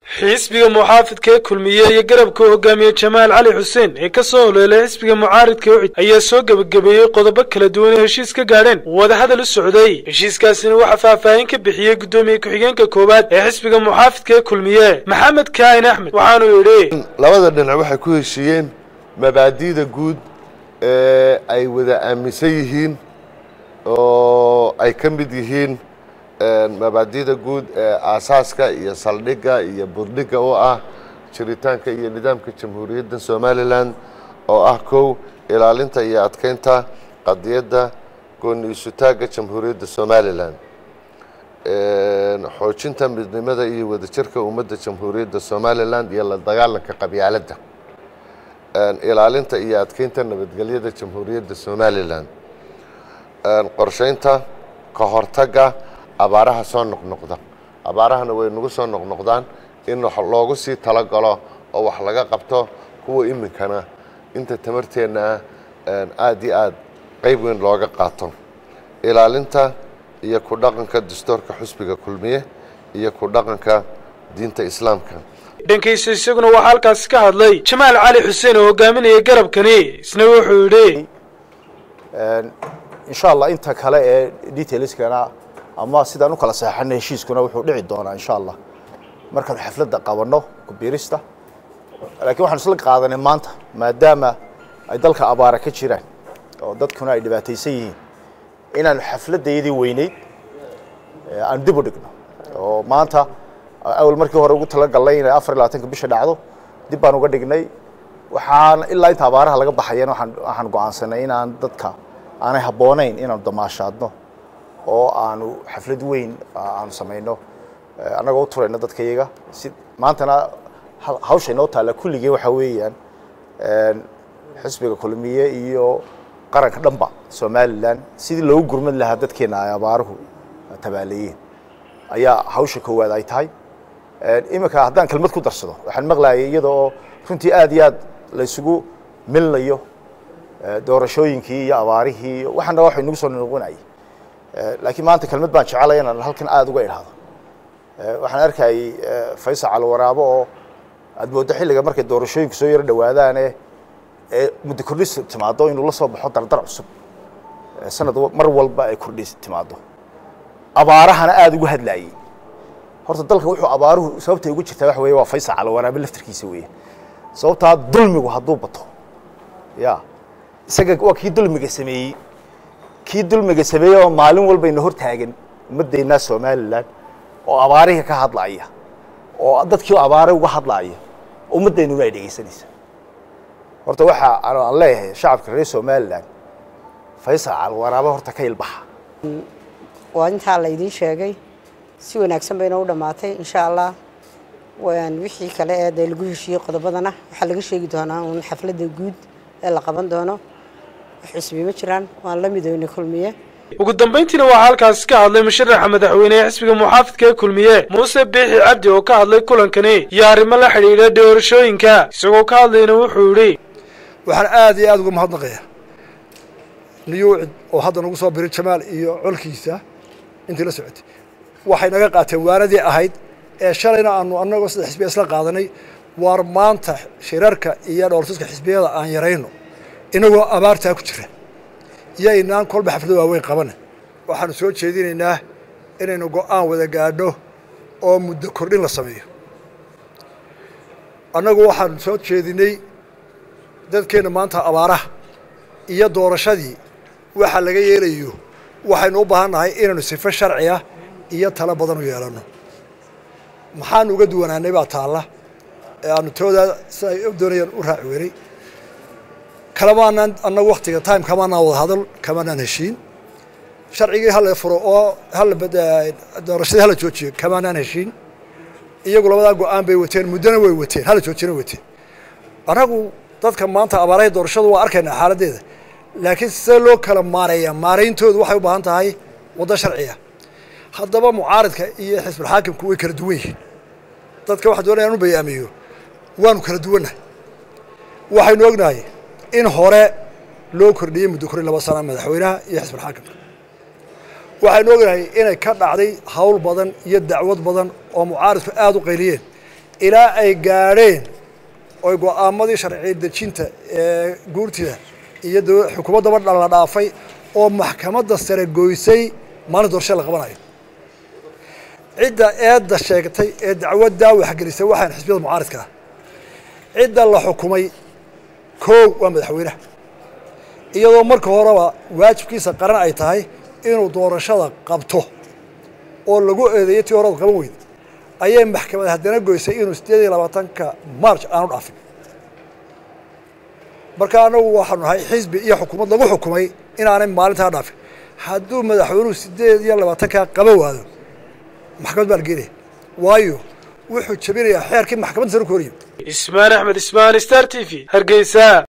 xisbiga muxaafidka ee kulmiye iyo garabka hogaamiye jamaal cali xuseen ee ka soo holeelay xisbiga mucaaridka ucid ayaa soo gebagabeeyey qodobo kala duwan oo heshiis ka gaadheen wadahadal u socday heshiiskaasina waxaa faahfaahin ka bixiyey guddoomiye ku-xigeenka koowaad ee xisbiga muxaafidka ee kulmiye maxamed kaahin axmed waxaanuu yidhi labada dhinac waxay ku heshiiyeen mabaadi'da guud ee ay wada aaminsan yihiin oo ay ka mid yihiin mabaadi'da guud ee aasaaska iyo saldhigga iyo burdhigga u ah jiritaanka iyo nidaamka jamhuuriyadda somalilan oo ah kow ilaalinta iyo adkeynta qadiyadda gooni isutaagga jamhuuriyadda somalilan xoojinta midnimada iyo wadajirka ummadda jamhuuriyadda somalilan iyo la dagaalanka qabyaaladda ilaalinta iyo adkeynta nabadgelyada jamhuuriyadda somalilan qorsheynta ka hortagga abaaraha soo noqnoqda abaarahana way nagu soo noqnoqdaan in loogu sii talagalo oo wax laga qabto kuwa iminkana inta tamarteenna ah aada iyo aad qeyb weyn looga qaato ilaalinta iyo ku dhaqanka dastuurka xusbiga kulmiye iyo ku dhaqanka diinta islaamka dhankiisa isaguna waxaa halkaasi ka hadlay jamaal cali xuseen oo hogaaminaya garabkani isna wuxuu yidhi insha allah inta kale ee detailskana ama sidaan u kala saxeixana heshiiskuna wuxuu dhici doonaa insha allah markaanu xafladda qabanno kubiirista laakiin waxaanu isla qaadanay maanta maadaama ay dalka abaara ka jiraan oo dadkuna ay dhibaataysan yihiin inaanu xafladdaydii weyneyd aanu dib u dhigno oo maanta awal markii hore ugu talagalnay inay afar iyo labaatanka bisha dhacdo dib baan uga dhignay waxaan ilaa inta abaaraha laga baxayan waxaan go-aansanay inaan dadka aanay habboonayn inaanu damaashaadno oo aanu xaflad weyn aanu samayno annagoo u turayno dadka iyaga si maantana hawsha inoo taalla kulligee waxaa weeyaan xisbiga kulmiye iyo qaranka dhanba somalilan sidii loogu gurmad lahaa dadkeena ay abaaruhu tabaaleeyeen ayaa hawsha koowaad ay tahay iminka haddaan kelmad ku darsado waxaan maqlayay iyada oo runtii aad iyo aad la isugu milnayo doorashooyinkii iyo abaarihii waxaana wax inagu soo noqonayay laakiin maanta kelmad baan jecelay inaan halkan aada uga idhaahdo waxaan arkayay faysal calwaraabo oo aad mooddo xilliga markay doorashooyinku soo yaro dhawaadaane ee muddo kordhis timaado inuu la soo baxo dardar cusub sanad mar walba ay kordhis timaado abaarahana aada ugu hadlaayey horta dalka wuxuu abaaruhu sababtay ugu jirtaa waxa weye waa faysal calwaraabe laftarkiisa weeye sababtaa dulmigu hadduu bato ya isaga waa kii dulmiga sameeyey kii dulmiga sameeyey oo maalin walbayna hor taagan ummaddeennaa somalilan oo abaarihi ka hadlaaya oo dadkii abaare uga hadlaaya ummaddeennuna ay dhegaysanaysa horta waxaa aan leeyahay shacabka reer somalilan faysal calwaraabe horta ka ilbaxa waa intaa la idiin sheegay si wanaagsan bayna u dhammaatay insha allah wixii kale ee dee lagu heshiiyey qodobadana waxaa laga sheegi doonaa uun xafladda guud ee la qaban doono xusbi ma jiraan waan la midownay kulmiye ugu dambayntiina waxaa halkaasi ka hadlay musharaxa madaxweyne ee xisbiga muxaafidka ee kulmiye muuse biixi cabdi oo ka hadlay kulankani iyo arrimo la xidhiidha doorashooyinka isagoo ka hadlayna wuxuu yidhi waxaan aada iyo aada uga mahadnaqaya niyuucid oo hadda nagu soo biray jamaal iyo colkiisa intii la socotay waxay naga qaateen waaradii ahayd ee shalayna aanu annagoo saddex xisbiya isla qaadanay waar maanta shirarka iyo dhooltuska xisbiyada aan yarayno inagoo abaartaa ku jira yaynaan kolba xaflado waaweyn qabana waxaanu soo jeedinaynaa inaynu go-aan wada gaadho oo muddo kordhin la sameeyo annagu waxaanu soo jeedinay dadkeenna maanta abaaraha iyo doorashadii waxa laga yeelayo waxaynu u baahan nahay inaynu sifo sharciya iyo talo badan u yeelanno maxaanu uga duwanaanay baa taalla ee aanu toodaa si ay doonayaan u raaci weynay kalamaanaan annagu waktiga time kamaanaan wada hadal kamaanaan heshiin sharcigii hala furo oo hala doorashadii hala joojiyo kamaanaan heshiin iyagu labadaa go-aan bay wateen muddona way wateen hala joojina wateen annagu dadka maanta abaaraha doorashadu waa arkaynaa xaaladdeeda laakiin see loo kala maareeyaa maarayntoodu waxay u baahan tahay waddo sharciya haddaba mucaaridka iyo xisbulxaakimku way kala duwan yihiin dadka waxa doonaya an u bayaamiyo waanu kala duwannahay waxaynu ognahay in hore loo kordhiyey muddo kori laba sana madaxweynaha iyo xisbulxaakimka waxaynu ognahay inay ka dhacday hawl badan iyo dacwad badan oo mucaaridku aada u qayliyeen ilaa ay gaadheen oy go-aamadii sharci dejinta ee guurtida iyo xukuumaddaba la dhaafay oo maxkamadda sare goysay maalin doorasha la qabanayo cidda eedda sheegtay ee dacwaddaa waxgelisay waxaan xisbiyada mucaaridka ah cidda la xukumay koow waa madaxweynaha iyadoo marka horeba waajibkiisa qaran ay tahay inuu doorashada qabto oo lagu eedeeyay tii horadu qaban weyda ayay maxkamad haddana goysay inuu siddeed iyo labaatanka march aanu dhaafin marka anagu waxaanu nahay xisbi iyo xukuumad lagu xukumay inaanay maalintaa dhaafin hadduu madaxweynuhu siddeed iyo labaatankaa qaban waado maxkamad baa la geenaya waayo wuxuu jebinayaa xeerkii maxkamadda sare ku horyimi ismaan axmed ismaan star t v hargeysa